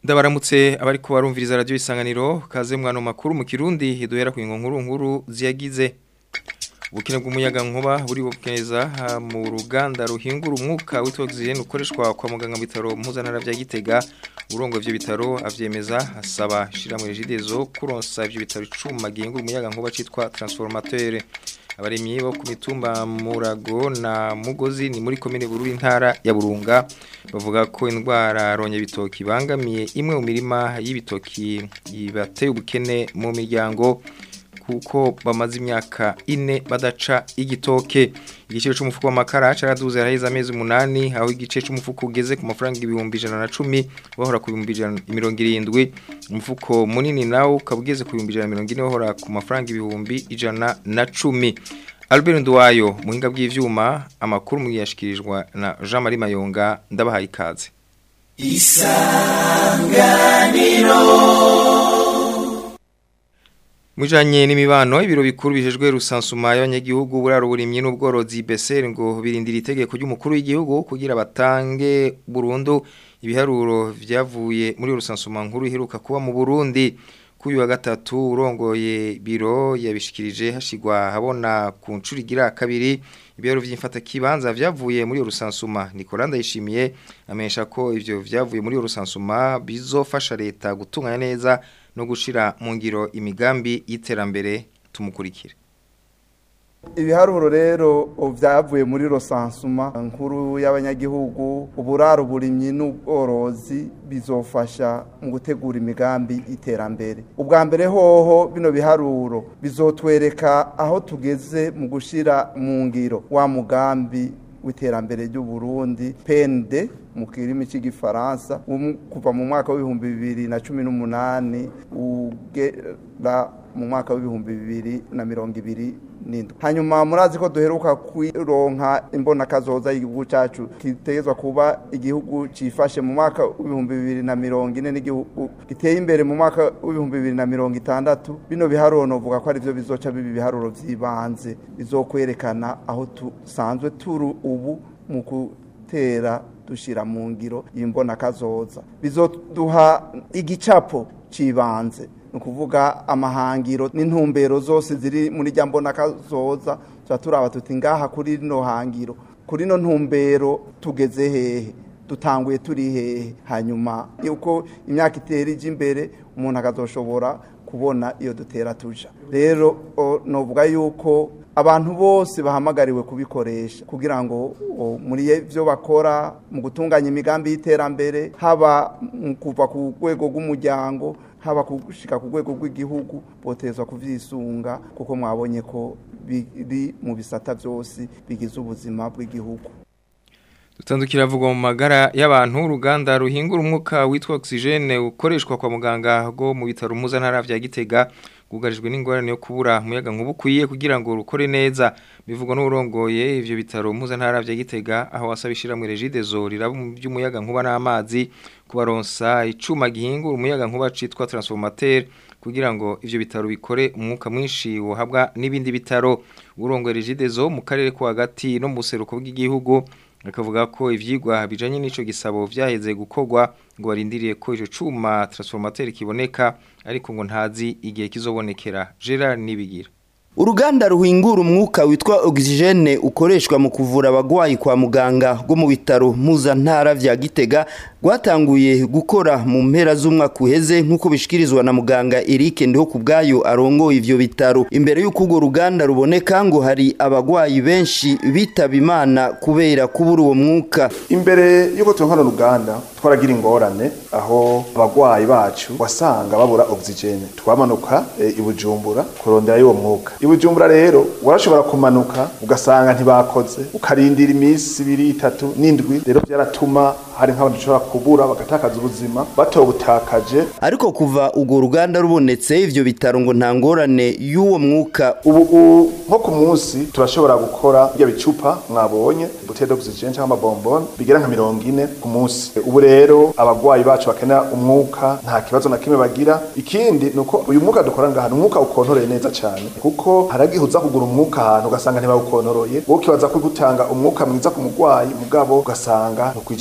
Ndabaramutse abari ko barumviriza radio isanganiro kaze mwano makuru mu Kirundi duhera ku nkuru nkuru ziyagize ubukene bw'umuyaga nkuba buri bukeza mu ruganda ruhingura umwuka w'oxygene ukoreshwa kwa muganga mu bitaro mpuzantara vya Gitega urongo ivyo bitaro avyemeza asaba shiramwe regidezo kuronsa ivyo bitaro icuma gihingura umuyaga nkuba citwa transformateur abaremyi bo ku mitumba murago na mugozi ni muri komine bururi ntara ya burunga bavuga ko indwara ronye bitoki bangamiye imwe mu mirima y'ibitoki ibateye ubukene mu miryango kuko bamaze imyaka ine badaca igitoke igiciro cy'umufuko w'amakara caraduze haraheze amezi umunani aho igice cy'umufuko ugeze ku mafaranga ibihumbi ijana na cumi bahora ku bihumbi ijana mirongo irindwi umufuko munini nawo ukaba ugeze ku bihumbi ijana na mirongo ine bahora ku mafaranga ibihumbi ijana na cumi Albert Nduwayo muhinga bw'ivyuma amakuru muyashikirijwe na Jean Marie Mayonga ndabahaye ikaze Isanganiro Mujanye n'imibano ibiro bikuru bijejwe rusansuma y'abanyagihugu buraro burimye n'ubworozi BSR ngo birindira itegeko ry'umukuru w'igihugu kugira batange burundu ibiharuro vyavuye muri rusansuma nkuru iheruka kuba mu Burundi kuyu wa gatatu urongoye biro yabishikirije hashigwa habona ku ncuri gira kabiri ibiro vy'imfata kibanza vyavuye muri rusansuma Nicolas Ndayishimiye amenyesha ko ivyo vyavuye muri rusansuma bizofasha leta gutunganya neza no gushira mu ngiro imigambi y'iterambere tumukurikira ibiharuro rero vyavuye muri rosansuma nkuru y'abanyagihugu uburaro burimyi n'ubworozi bizofasha mu gutegura imigambi y'iterambere ubwa mbere hoho bino biharuro bizotwereka aho tugeze mu gushira mu ngiro wa mugambi w'iterambere ry'u Burundi PND mu kirimi cy'igifaransa kuva mu mwaka w'ibihumbi bibiri na cumi n'umunani ugera mu mwaka w'ibihumbi bibiri na mirongo ibiri n'indwi hanyuma murazi ko duheruka kwironka imbona kazoza y'igihugu cyacu kitegezwa kuba igihugu cifashe mu mwaka w'ibihumbi bibiri na mirongo ine n'igihugu giteye imbere mu mwaka w'ibihumbi bibiri na mirongo itandatu bino biharuro novuga ko ari byo bizoca biba ibiharuro vy'ibanze bizokwerekana aho dusanzwe turi ubu mu gutera dushira mu ngiro imbona kazoza bizoduha igicapo cibanze ni ukuvuga amahangiro n'intumbero zose ziri muri rya mbona kazoza tuba turaba tuti ngaha kuri rino hangiro kuri ino ntumbero tugeze hehe dutanguye turi hehe hanyuma yuko imyaka itera ijya imbere umuntu akazoshobora kubona iyo dutera tuja rero novuga yuko abantu bose bahamagariwe kubikoresha kugira ngo muri byo bakora mu gutunganya imigambi y'iterambere haba mu kuva ku rwego rw'umuryango haba gushika ku rwego rw'igihugu botezwa kuvyisunga kuko mwabonye ko biri mu bisata byose bigize ubuzima bw'igihugu dutandukira vuga mu magara y'abantu uruganda ruhingura umwuka witwa oxygene ukoreshwa kwa muganga go mu bitaro mpuzantara vya Gitega gugarijwe n'ingorane yo kubura umuyaga nkuba ukwiye kugira ngo rukore neza bivugwa n'urongoye ivyo bitaro mpuzantara vya Gitega aho wasabishira mu regidezo riraba mu by'umuyaga nkuba n'amazi kubaronsa icuma gihingura umuyaga nkuba citwa transformateur kugira ngo ivyo bitaro bikore umwuka mwinshi wohabwa n'ibindi bitaro urongoye regidezo mu karere ko hagati no mu buseruko bw'igihugu akavuga ko ivyigwa bijanye n'ico gisabo vyaheze gukorwa ngo barindiriye ko ico cuma transformateur kiboneka ariko ngo ntazi igihe kizobonekera Gerard Nibigira Uruganda ruhingura umwuka witwa oxygene ukoreshwa mu kuvura abagwayi kwa muganga go mu bitaro mpuzantara vya Gitega rwatanguye gukora mu mpera z'umwaka uheze nk'uko bishikirizwa na muganga Eric ndiho kubgayo arongoye ivyo bitaro imbere y'uko urwo ruganda ruboneka ngo hari abagwayi benshi bitaba imana kubera kubura uwo mwuka imbere y'uko tunkana uruganda twaragira ingorane aho abagwayi bacu wasanga babura oxygene twamanuka e, ibujumbura kurondera y'uwo mwuka ibujumbura rero warashobora kumanuka ugasanga ntibakoze ukarindira iminsi ibiri itatu n'indwi rero byaratuma hari nk'abantu bashobora kubura bagatakaza ubuzima batobutakaje ariko kuva urwo ruganda rubonetse ivyo bitaro ngo nta ngorane y'uwo mwuka ubu nko ku munsi turashobora gukora bya bicupa mwabonye bouteille d'oxygène cyangwa amabombone bigera nka mirongo ine ku munsi ubu rero abagwayi bacu bakenera umwuka nta kibazo na kimwe bagira ikindi ni uko uyu mwuka dukora ngaha ni umwuka ukontoreye neza cyane kuko haragihe uza kugura umwuka ahantu ugasanga ntibawukontoroye wowe ukibaza ko gutanga umwuka mwiza ku mugwayi mugabo ugasanga ntukwije ibyangombwa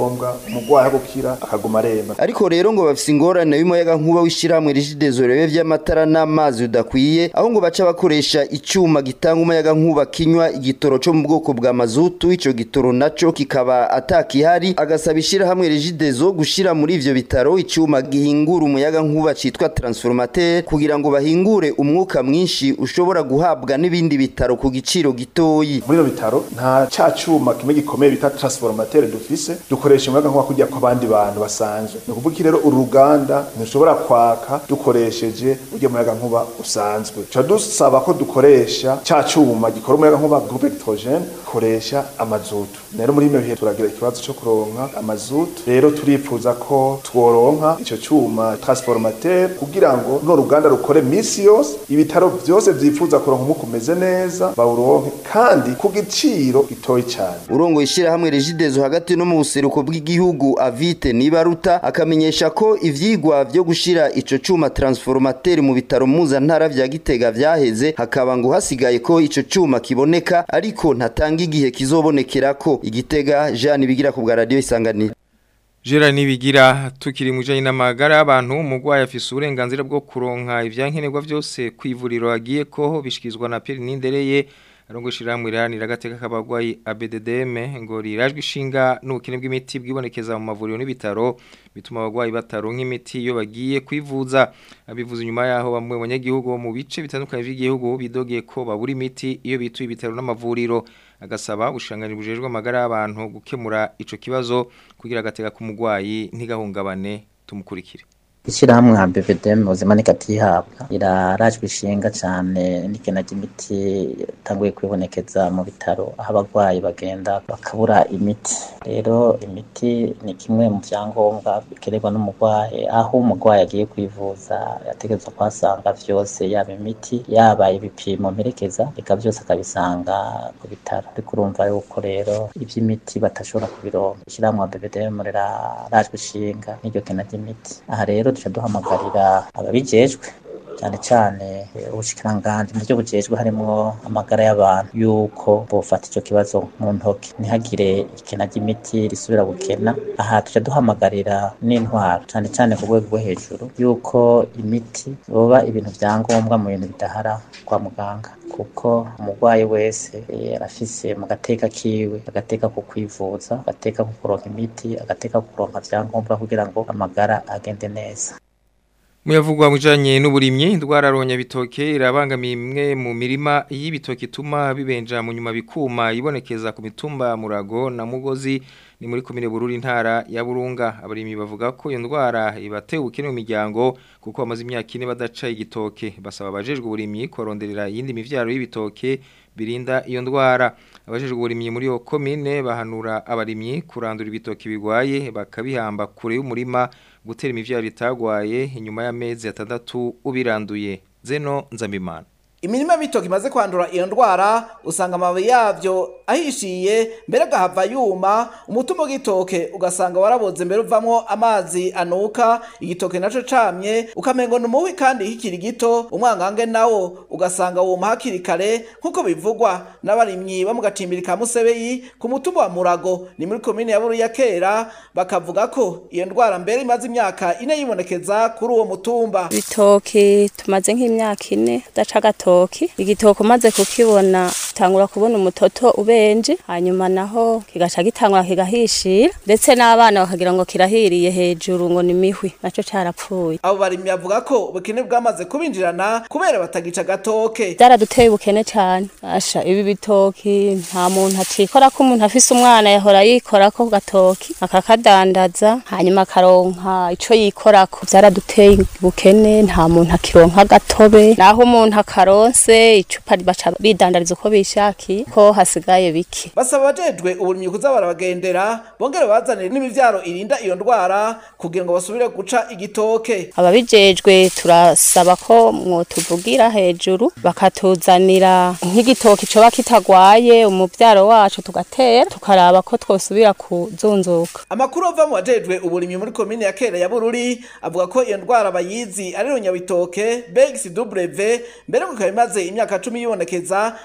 ngombwa umurwayi gukira akaguma aremba ariko rero ngo bafise ingorane y'umuyaga nkuba w'ishirahamwe rigidezo rebe vy'amatara n'amazi udakwiye aho ngo baca bakoresha icuma gitanga umuyaga nkuba kinywa igitoro co mu bwoko bwa mazutu ico gitoro naco kikaba atakihari agasaba ishirahamwe rigidezo gushira muri ivyo bitaro icuma gihingura umuyaga nkuba citwa transformateur kugira ngo bahingure umwuka mwinshi ushobora guhabwa n'ibindi bitaro ku giciro gitoyi muri ino bitaro nta ca cuma kimwe gikomeye bita transformateur dufise dukoresha umuyaga nkuba kujya ko abandi bantu basanzwe ni ukuvuga iki rero uru ruganda ntushobora kwaka dukoresheje urya muyaga nkuba usanzwe tuba dusaba ko dukoresha ca cuma gikora umuyaga nkuba groupe electrogene koresha amazutu rero muri ino bihe turagira ikibazo co kuronka amazutu rero turifuza ko tworonka ico cuma transformateur kugira ngo runo ruganda rukore misi yose ibitaro vyose vyifuza kuronka umwuka umeze neza bawuronke kandi ku giciro gitoyi cyane urongo ishirahamwe regidezo hagati no mu buseruko bw'igihugu avite nibaruta akamenyesha ko ivyigwa vyo gushira ico cuma transformateur mu bitaro mpuzantara vya gitega vyaheze hakaba ngo hasigaye ko ico cuma kiboneka ariko ntatanga igihe kizobonekerako igitega Jean bigira ku bwa radio isanganiro Gerard nibigira tukiri mu janye n'amagara y'abantu umugwayi afise uburenganzira bwo kuronka ivyankenerwa vyose kwivuriro agiye ko bishikizwa na Pierre Nindereye arongo shiramwe iranira gateka kabagwayi ABDDM ngo rirajwe ishinga n'ubukene bw'imiti bwibonekeza mu mavuriro n'ibitaro bituma abagwayi bataronka imiti iyo bagiye kwivuza abivuza inyuma yaho bamwe mu banyagihugu mu bice bitandukanye by'igihugu bidogeye ko babura imiti iyo bituye ibitaro n'amavuriro agasaba ubushangani bujejwe amagara y'abantu gukemura ico kibazo kugira agateka k'umugwayi ntigahungabane tumukurikire ishyirahamwe nka BVDM ubuzima nikatihabwa irarajwe ishinga cyane n'ikena ry'imiti itanguye kwibonekeza mu bitaro aho abarwayi bagenda bakabura imiti rero imiti ni kimwe mu byangombwa bikenerwa n'umurwayi aho umurwayi agiye kwivuza yategerezwa kuhasanga vyose yaba imiti yaba ibipimo mperekeza reka byose akabisanga ku bitaro ariko urumva yuko rero iby'imiti batashobora kubironka ishyirahamwe nka BVDM rirarajwe ishinga n'iryo kena ry'imiti aha rero duca duhamagarira ababijejwe cyane cyane ubushikiranganji mu byo bujejwe harimo amagara y'abantu yuko bofata icyo kibazo mu ntoki ntihagire ikena ry'imiti risubira gukena aha tuca duhamagarira n'intwaro cyane cyane ku rwego rwo hejuru yuko imiti boba ibintu bya ngombwa mu bintu bidahara kwa muganga kuko umurwayi wese arafise mu gateka kiwe agateka ko kwivuza agateka ko kuronka imiti agateka ko kuronka vyangombwa kugira ngo amagara agende neza Muyavugwa mujanye n'uburimyi indwara ronya bitoke irabangamiye imwe mu mirima y'ibitoke ituma bibenja mu nyuma bikuma ibonekeza ku mitumba murago na mugozi ni muri komine bururi ntara ya burunga abarimyi bavuga ko iyo ndwara ibateye ubukene mu miryango kuko bamaze imyaka ine badaca igitoke basaba abajejwe uburimyi koronderera iyindi mivyaro y'ibitoke birinda iyo ndwara abajejwe uburimyi muri iyo komine bahanura abarimyi kurandura ibitoke bigwaye bakabihamba kure y'umurima gutera imivyaro itagwaye inyuma y'amezi atandatu ubiranduye zeno nzambimana imirima y'ibitoki imaze kwandura iyo ndwara usanga amababi yavyo ahishiye mbere agahava yuma umutima w'igitoke ugasanga waraboze mbere uvamwo amazi anuka igitoke naco camye ukamengo ni umuwi kandi hikiri gito umwangange nawo ugasanga wuma hakiri kare nk'uko bivugwa n'abarimyi bo mu gacimbiri ka musebeyi ku mutumba wa murago ni muri komine ya buru ya kera bakavuga ko iyo ndwara mbere imaze imyaka ine yibonekeza kuri uwo mutumba ibitoki tumaze nk'imyaka ine daca gatoki igitoki umaze kukibona tangura kubona umutoto ubenje hanyuma naho kigaca gitangura kigahishira ndetse n'abana bakagira ngo kirahiriye hejuru ngo ni mihwi naco carapfuye abo barimyi bavuga ko ubukene bwamaze kubinjirana kubera batagica gatoke byaraduteye ubukene cane asha ibi bitoki nta muntu acikora ko umuntu afise umwana yahora yikora ko gatoki akakadandaza hanyuma akaronka ico yikorako byaraduteye ubukene nta muntu akironka gatobe naho umuntu akaronse icupa baca bidandariza uko bishakiye ko hasigaye bike basaba abajejwe uburimyi kuza barabagendera bongere bazanire n'imivyaro irinda iyo ndwara kugira ngo basubire guca igitoke ababijejwe turasaba ko mwotuvugira hejuru bakatuzanira nk'igitoki coba kitagwaye umuvyaro wacu tugatera tukaraba ko twosubira kuzunzuka amakuru ava mu bajejwe uburimyi muri komine ya kera ya bururi avuga ko iyo ndwara bayizi ari runyabitoke bxw mbere ngo ikaba imaze imyaka cumi yibonekeza no ku yindi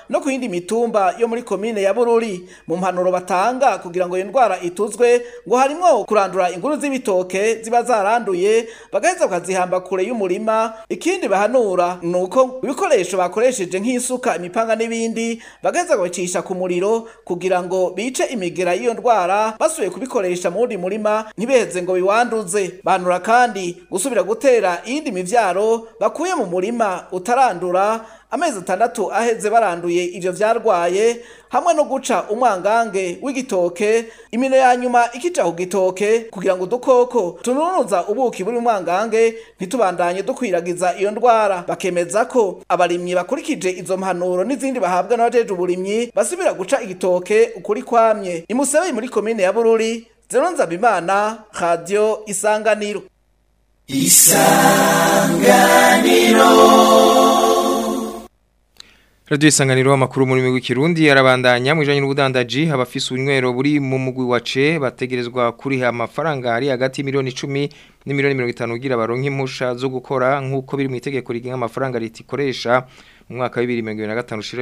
y'iyi mitumba yo muri komine ya bururi mu mpanuro batanga kugira ngo iyo ndwara ituzwe ngo harimwo kurandura inguru z'ibitoke ziba zaranduye bagaheza bakazihamba kure y'umurima ikindi bahanura ni uko ibikoresho bakoresheje nk'isuka imipanga n'ibindi bagaheza bakabicisha ku muriro kugira ngo bice imigera y'iyo ndwara basubiye kubikoresha mu wundi murima ntibeheze ngo biwanduze bahanura kandi gusubira gutera iyindi mivyaro bakuye mu murima utarandura amezi atandatu aheze baranduye ivyo vyarwaye hamwe no guca umwangange w'igitoke imino ya nyuma ikica ku gitoke kugira ngo udukoko tununuza ubuki buri umwangange ntitubandanye dukwiragiza iyo ndwara bakemeza ko abarimyi bakurikije izo mpanuro n'izindi bahabwa n'abajeje uburimyi basubira guca igitoke ukuri kwamye imusebeye muri komine ya bururi zero nzabimana radio isanganiro Radio isanganiro amakuru muri migwi kirundi arabandanya mu bijanye n'ubudandaji abafise ubunywero buri mu mugwi wace bategerezwa kuriha amafaranga ari hagati miliyoni 10 ni miliyoni 50 kugira baronke impusha zo gukora nkuko biri mu itegeko rigenga amafaranga leta ikoresha mu mwaka wa 2025 ushira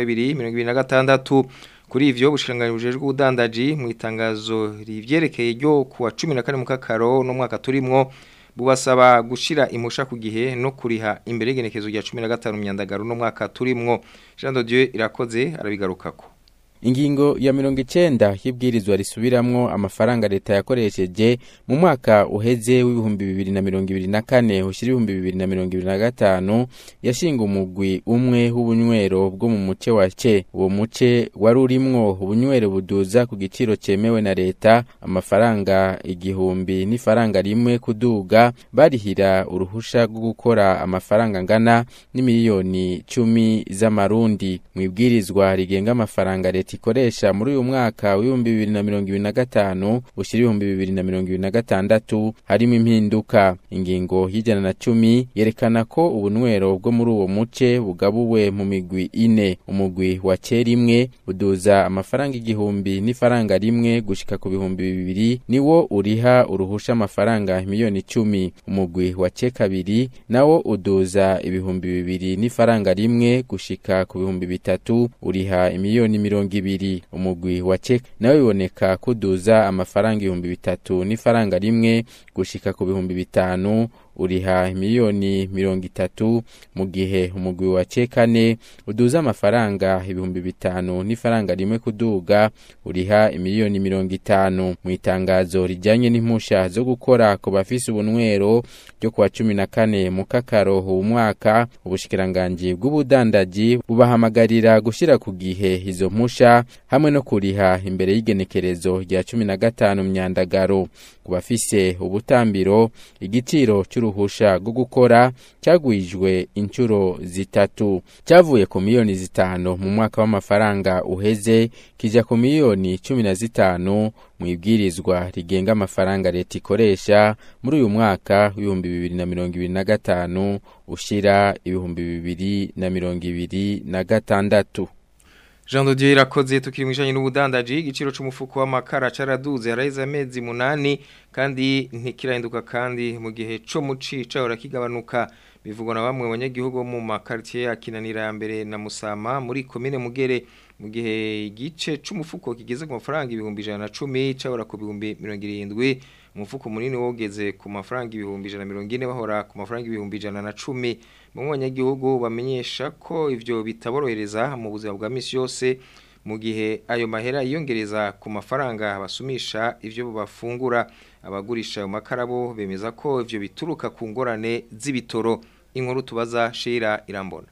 2026 kuri ivyo bushiranganje bujejwe ubudandaji mu itangazo rivyerekeye ryo kuwa 14 mu kakaro no mwaka turimwo bubasaba gushira imusha ku gihe no kuriha imbere y'igenekezo rya 15 myandagaro no mwaka turimwo Jean de Dieu irakoze arabigarukako Ingingo ya mirongo icenda y'ibwirizwa risubiramwo amafaranga leta yakoresheje mu mwaka uheze w'ibihumbi bibiri na mirongo ibiri na kane ushira ibihumbi bibiri na mirongo ibiri na gatanu yashinga umugwi umwe w'ubunywero bwo mu muce wa ce uwo muce wari urimwo ubunywero buduza ku giciro cemewe na leta amafaranga igihumbi n'ifaranga rimwe kuduga barihira uruhusha rwo gukora amafaranga angana n'imiliyoni cumi z'amarundi mu ibwirizwa rigenga amafaranga leta ikoresha muri uyu mwaka w'ibihumbi bibiri na mirongo ibiri na gatanu ushyira ibihumbi bibiri na mirongo ibiri na gatandatu harimo impinduka ingingo y'ijana na cumi yerekana ko ubunywero bwo muri uwo muce bugabuwe mu migwi ine umugwi wa kera imwe uduza amafaranga igihumbi n'ifaranga rimwe gushika ku bihumbi bibiri niwo uriha uruhusha amafaranga miliyoni icumi umugwi wa ce kabiri nawo uduza ibihumbi bibiri n'ifaranga rimwe gushika ku bihumbi bitatu uriha imiliyoni mirongo ibiri umugwi wa cek nawe biboneka kuduza amafaranga ibihumbi bitatu n'ifaranga rimwe gushika ku bihumbi bitanu uriha miliyoni mirongo itatu mu gihe umugwi wa cekane uduza amafaranga ibihumbi bitanu n'ifaranga rimwe kuduga uriha imiliyoni mirongo itanu mu itangazo rijyanye n'impusha zo gukora ku bafise ubunywero ryo kuwa cumi na kane mu kakaro uwu mwaka ubushikiranganji bw'ubudandaji bubahamagarira gushyira ku gihe izo mpusha hamwe no kuriha imbere y'igenekerezo rya cumi na gatanu myandagaro ku bafise ubutambiro igiciro cy'uruhusha rwo gukora cyagwijwe inshuro zitatu cyavuye ku miliyoni zitanu mu mwaka w'amafaranga uheze kijya ku miliyoni cumi na zitanu mu ibwirizwa rigenga amafaranga leta ikoresha muri uyu mwaka w'ibihumbi bibiri na mirongo ibiri na gatanu ushyira ibihumbi bibiri na mirongo ibiri na gatandatu Jean de Dieu irakoze tukiri mu bijanye n'ubudandaji igiciro c'umufuko w'amakara caraduze haraheze amezi munani kandi ntikirahinduka kandi mu gihe co muci cahora kigabanuka bivugwa na bamwe banyagihugu mu makartier ya Kinanira ya mbere na Musama muri komine Mugere mu gihe igice c'umufuko kigeze ku mafaranga ibihumbi 110 cahora ku bihumbi 70 umufuko munini wogeze ku mafaranga ibihumbi 140 bahora ku mafaranga ibihumbi 110 mu banyagihugu bamenyesha ko ivyo bitaborohereza mu buzima bwa misi yose mu gihe ayo mahera yiyongereza ku mafaranga basumisha ivyo bafungura abagurisha ayo makarabo bemeza ko ivyo bituruka ku ngorane z'ibitoro inkuru tubaza Shira irambona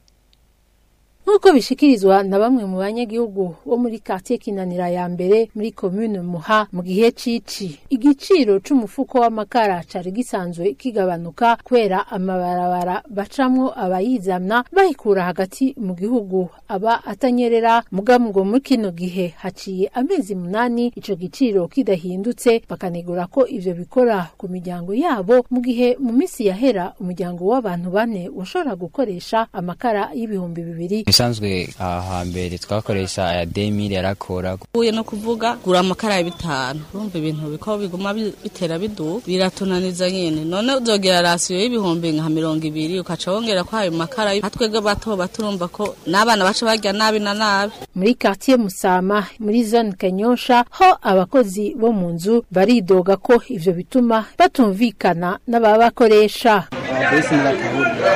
Nkuko bishikirizwa na bamwe mu banyagihugu bo muri quartier Kinanira ya mbere muri commune Muha mu gihe cici igiciro c'umufuko w'amakara cari gisanzwe kigabanuka kwera amabarabara bacamwo abayizamna bahikura hagati mu gihugu aba atanyerera mugamgo muri kino gihe haciye amezi munani ico giciro kidahindutse bakanegura ko ivyo bikora ku miryango yabo mu gihe mu misi yahera umuryango w'abantu bane washobora gukoresha amakara y'ibihumbi bibiri bisanzwe aha hambere twakoresha aya demiri yarakora uye no kuvuga gura amakara ya bitanu urumva ibintu biko biguma bi- bitera bidu biratunaniza nyene none uzogira rasiyo y'ibihumbi nka mirongo ibiri ukaca wongera ko ayo makara hatwebwe bato bato urumva ko n'abana baca barya nabi na nabi muri quartier Musama muri zone Kanyosha ho abakozi bo mu nzu baridoga ko ivyo bituma batumvikana n'ababakoresha ababesi ntibatabura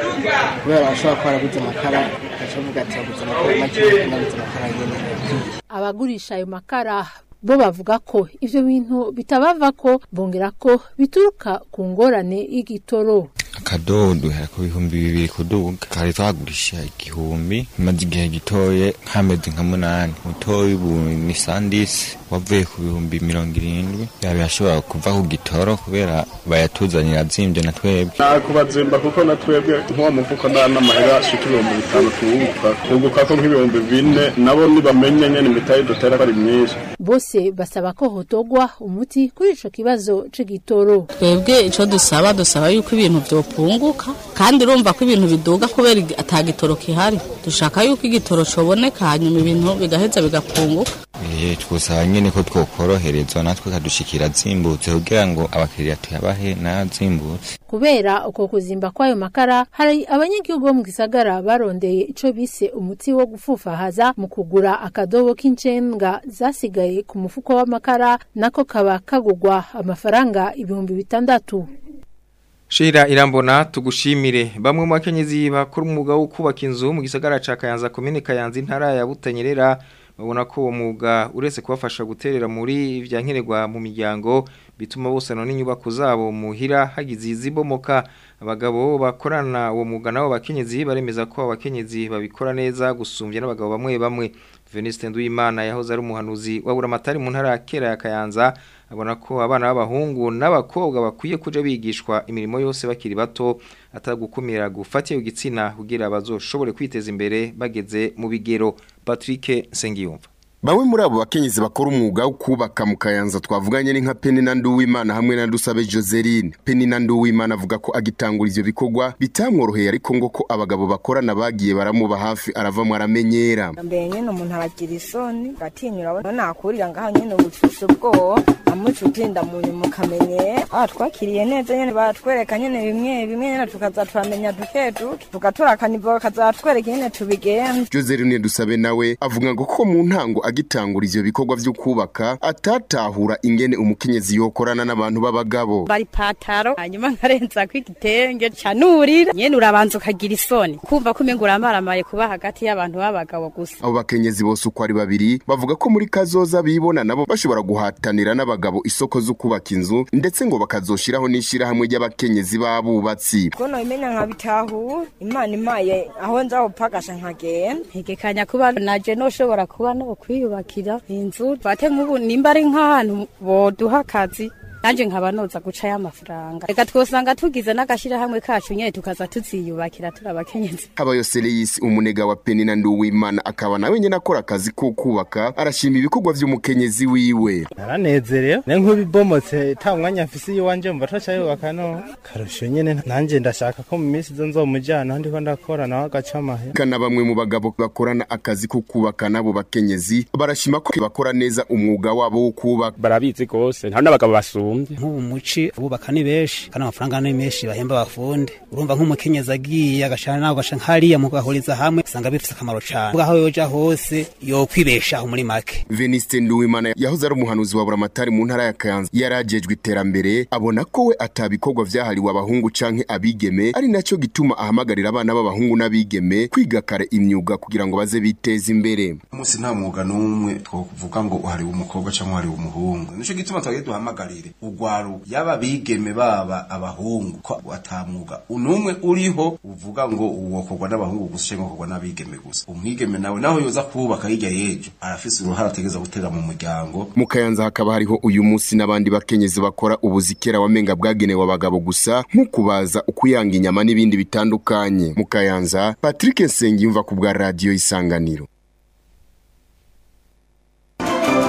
kubera bashobora kuba baraguze amakara bakavuga ati baguze amakara make naguze amakara nyene abagurisha ayo makara bo bavuga ko ivyo bintu bitabava ko bongera ko bituruka ku ngorane y'igitoro akadodo duhera ku bihumbi bibiri kuduga kari twagurisha igihumbi maze igihe gitoye nk'amezi nka munani mutoyi ubu ni sandisi wavuye ku bihumbi mirongo irindwi yaba yashobora kuva ku gitoro kubera bayatuzanira azimbye na twebwe nakubazimba kuko na twebwe nk'uwo mufuko nda n'amahera ashika ibihumbi bitanu tuwuguka tuguka ko nk'ibihumbi bine nabo nibamenye nyene imitayi dutera ko ari myinshi bose basaba ko hotogwa umuti kuri ico kibazo c'igitoro twebwe ico dusaba dusaba yuko ibintu vyopunguka kandi urumva ko ibintu biduga kubera igi- ata gitoro kihari dushaka yuko igitoro coboneka hanyuma ibintu bigaheza bigapunguka Eh, twosaba nyene ko twokoroherezwa natwe kadushikira azimbutse kugira ngo abakiriya tuyabahe n'azimbutse kubera uko kuzimba kwayo makara hari abanyagihugu bo mu gisagara barondeye ico bise umuti wo gufufahaza mu kugura akadobo k'incenga zasigaye ku mufuko w'amakara nako kaba kagugwa amafaranga ibihumbi bitandatu Shira irambona tugushimire bamwe mu bakenyezi bakora umwuga wo kubaka inzu mu gisagara ca Kayanza komine Kayanza intara ya Butanyerera babona ko uwo mwuga uretse kubafasha guterera muri ivyankenerwa mu miryango bituma bose none inyubako zabo muhira hagize izibomoka abagabo bakorana uwo mwuga nabo bakenyezi baremeza ko abakenyezi babikora neza gusumbya n'abagabo bamwe bamwe Veniste Nduwimana yahoze ari umuhanuzi wa Buramatari mu ntara ya Kera ya Kayanza abona ko abana b'abahungu n'abakobwa bakwiye kuja bigishwa imirimo yose bakiri bato atagukumira gufata iyo gitsina kugira bazoshobore kwiteza imbere bageze mu bigero Patrick Sengiyumva Bamwe muri abo bakenyezi bakora umwuga wo kubaka mu Kayanza twavuganye ni nka Penny na Nduwimana hamwe na Dusabe Joseline. Penny na Nduwimana avuga ko agitangura ivyo bikorwa bitamworoheye ariko ngo ko abagabo bakorana bagiye baramuba hafi aravamwe aramenyera. mbere nyine umuntu aragira isoni agatinyura abona nakurira ngaho nyine ubucushe ubwoba amuca utinda mu nyuma ukamenye ah twakiriye neza nyine batwereka nyine bimwe bimwe nyine tukaza turamenya duke duke tugatora akanivo bakazatwereka nyine tubigenza Joseline Dusabe nawe avuga ngo ko mu ntango agitangura ivyo bikorwa vyo kubaka atatahura ingene umukenyezi yokorana n'abantu b'abagabo. bari pataro hanyuma nkarenza ko igitenge canurira nyene urabanza ukagira isoni kumva ko umenga uramaramaye kuba hagati y'abantu b'abagabo gusa Abo bakenyezi bose uko ari babiri bavuga ko muri kazoza bibona nabo bashobora guhatanira n'abagabo isoko zo kubaka inzu ndetse ngo bakazoshiraho n'ishirahamwe ry'abakenyezi b'abubatsi. kuno imenya nkabitahura imana imaye aho nza gupagasha nkagenda ntegekanya kuba naje noshobora kuba no kwiyubakira inzu twate nk'ubu nimba ari nk'ahantu boduha akazi nanje nkaba noza guca y'amafaranga reka twosanga tugize n'agashirahamwe kacu nyene tukaza tuziyubakira turi abakenyezi Habayo Seleyisi umunega wa Penny na Nduwimana akaba nawe nyene akora akazi ko kubaka arashima ibikorwa vy'umukenyezi wiwe. naranezerewe ne nk'ubibomotse ta mwanya mfise iwanje mva toca yubaka no karusho nyene nanje ndashaka ko mu minsi izo nzomujana ndiko ndakora nawe agaca amahera Kana bamwe mu bagabo bakorana akazi ko kubaka nabo bakenyezi barashima ko bakora neza umwuga wabo wo kubaka. barabizi gose nta n'abagabo basumvye nk'ubu muci abubaka ni benshi kandi amafaranga ni menshi bahemba abafundi urumva nk'umukenyezi agiye agashana nawe ugasha nk'hariya mugahuriza hamwe usanga bifise akamaro cane aho yoja hose yokwibeshaho muri make Veniste Nduwimana yahoze ari umuhanuzi wa Buramatari mu ntara ya Kayanza yarajejwe iterambere abona ko we atabikorwa vyahariwe abahungu canke abigeme ari naco gituma ahamagarira abana b'abahungu n'abigeme kwiga kare imyuga kugira ngo baze biteze imbere. umunsi nta mwuga n'umwe twokuvuga ngo uhariwe umukobwa cyangwa uhariwe umuhungu nico gituma twagiye duhamagarire ugwaru yaba bigeme baba abahungu ko atamwuga unumwe uriho uvuga ngo uwokorwa n'abahungu gusa cyangwa ukorwa n'abigeme gusa umwigeme nawe naho yoza kubaka hirya y'ejo arafise uruhara ategeza gutera mu muryango Mu Kayanza hakaba hariho uyu munsi n'abandi bakenyezi bakora ubuzikera wamenga bwagenewe abagabo gusa nko kubaza ukuyanga inyama n'ibindi bitandukanye. Mu Kayanza Patrick Nsengiyumva ku bwa radio Isanganiro.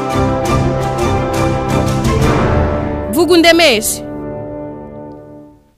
vuga undemeshe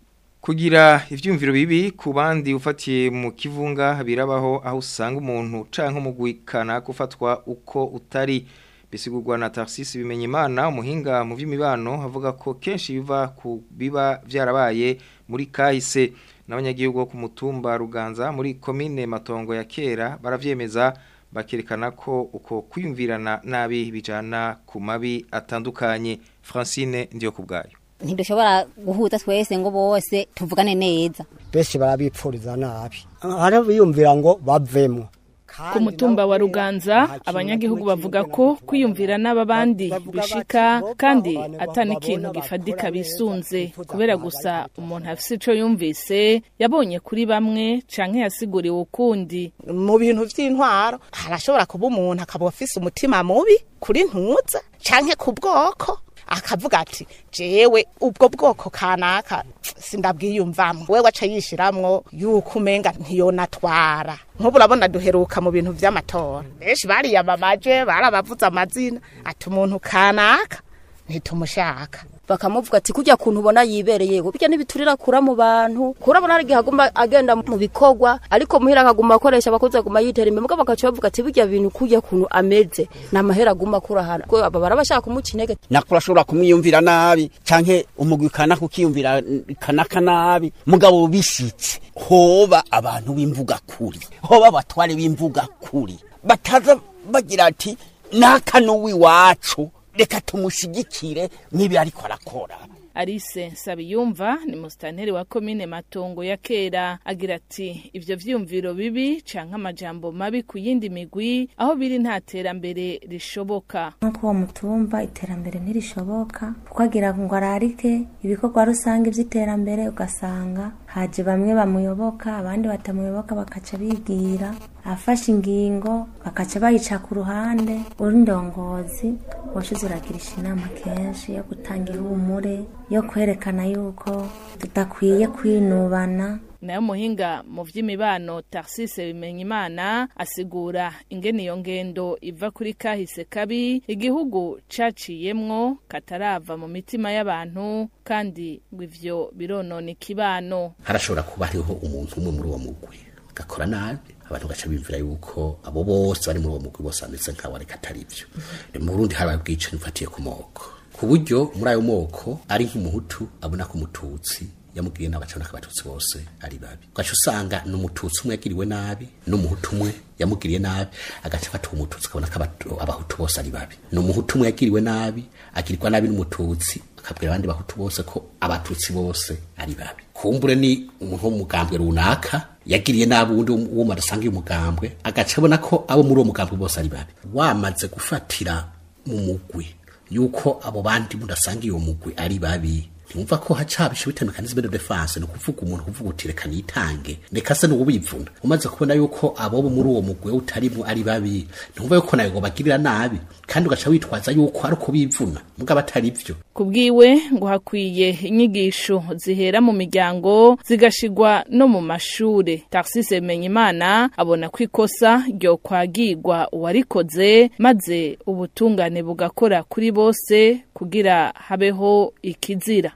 kugira ivyumviro bibi ku bandi ufatiye mu kivunga birabaho aho usanga umuntu canke umugwikana gufatwa uko utari bisigurwa na Tarsis bimenye imana umuhinga mu by'imibano avuga ko kenshi biva ku biba vyarabaye muri kahise n'abanyagihugu bo ku mutumba Ruganza muri komine Matongo ya kera baravyemeza bakerekana ko uko kwiyumvirana nabi bijana ku mabi atandukanye Francine ndiyo kubgayo ntidushobora guhuza twese ngo bose tuvugane neza benshi barabipfuriza nabi hari biyumvira ngo bavemo ku mutumba wa ruganza abanyagihugu bavuga ko kwiyumvira n'ababandi bishika kandi atani ikintu gifadika bisunze kubera gusa umuntu afise ico yumvise yabonye kuri bamwe canke yasiguriwe ukundi mu bintu vy'intwaro harashobora kuba umuntu akaba afise umutima mubi kuri ntuza canke ku bwoko akavuga ati jewe ubwo bwoko kanaka sindabwiyumvamwo wewe aca yishiramwo yuko umenga ntiyonatwara nk'ubu urabona duheruka mu bintu vy'amatora benshi bariyamamaje barabavuze amazina ati umuntu kanaka ntitumushaka bakamuvuga ati kujya kuntu ubona yibereye ngo bijya n'ibiturira kura mu bantu kurabona hari igihe aguma agenda mu bikorwa ariko muhira akaguma akoresha abakozi aguma yitera imbere mugabo bakaca bavuga ati bijya bintu kujya kuntu ameze ni amahera aguma akura ahantu ko aba barabashaka kumuca intege nakura ashobora kumwiyumvira nabi canke umugwi kanaka ukiyumvira kanaka nabi mugabo bishitse hoba abantu b'imvuga kuri hoba abatware b'imvuga kuri bataza bagira ati naka n'uwiwacu reka tumushigikire nk'ibi ariko arakora Alice Nsabiyumva ni musitanteri wa komine Matongo ya kera agira ati ivyo vyumviro bibi canke amajambo mabi ku yindi migwi aho biri nta terambere rishoboka nk'uko uwo mutumba iterambere ntirishoboka kuko agira ngo ararike ibikorwa rusange vy'iterambere ugasanga haje bamwe bamuyoboka abandi batamuyoboka bakaca bigira afashe ingingo bakaca bayica ku ruhande uri ndongozi washize uragirisha inama kenshi yo gutanga ihumure yo kwerekana yuko tudakwiye kwinubana nayo muhinga mu vy'imibano Tarsise Bimenyimana asigura ingene iyo ngendo iva kuri kahise kabi igihugu caciyemwo katarava mu mitima y'abantu kandi ngo ivyo bironona ikibano harashobora kuba hariho umuntu umwe muri uwo mugwi gakora nabi abantu gaca bimvira yuko abo bose bari muri uwo mugwi bose bameze nk'abo ariko atari byo mu Burundi hari ubwicanyi bufatiye ku moko ku buryo muri ayo moko ari nk'umuhutu abona ko umututsi yamubwiye n'abacana abatutsi bose ari babi ugaca usanga n'umututsi umwe yagiriwe nabi n'umuhutu umwe yamugiriye nabi agaca afata uwo mututsi akabona ko abahutu bose ari babi n'umuhutu umwe yagiriwe nabi agirirwa nabi n'umututsi akabwira abandi bahutu bose ko abatutsi bose ari babi kumbure ni umuntu wo mu mugambwe runaka yagiriye nabi uwundi wo madasangiye umugambwe agaca abona ko abo muri uwo mugambwe bose ari babi wamaze gufatira mu mugwi yuko abo bandi mudasangiye uwo mugwi ari babi ntumva ko hacabisha bita mekanisme de defense no kuvuga umuntu kuvuga uti reka nitange reka se n'ububivuna umaze kubona yuko abo muri uwo mugwi utarimo ari babi ntumva yuko nayo bagirira nabi kandi ugaca witwaza yuko ari uko bivuna mugabo atari byo kubwiwe ngo hakwiye inyigisho zihera mu miryango zigashigwa no mu mashure Tarsise Menyimana abona ko ikosa ryo kwagirwa uwarikoze maze ubutungane bugakora kuri bose kugira habeho ikizira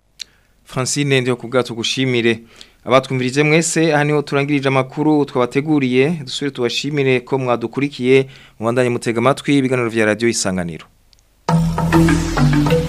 Francine ndio kubgato gushimire abatwumvirije mwese aha niho turangirije amakuru twabateguriye dusubire tubashimire ko mwadukurikiye mubandanye mutega amatwi ibiganiro vya radio isanganiro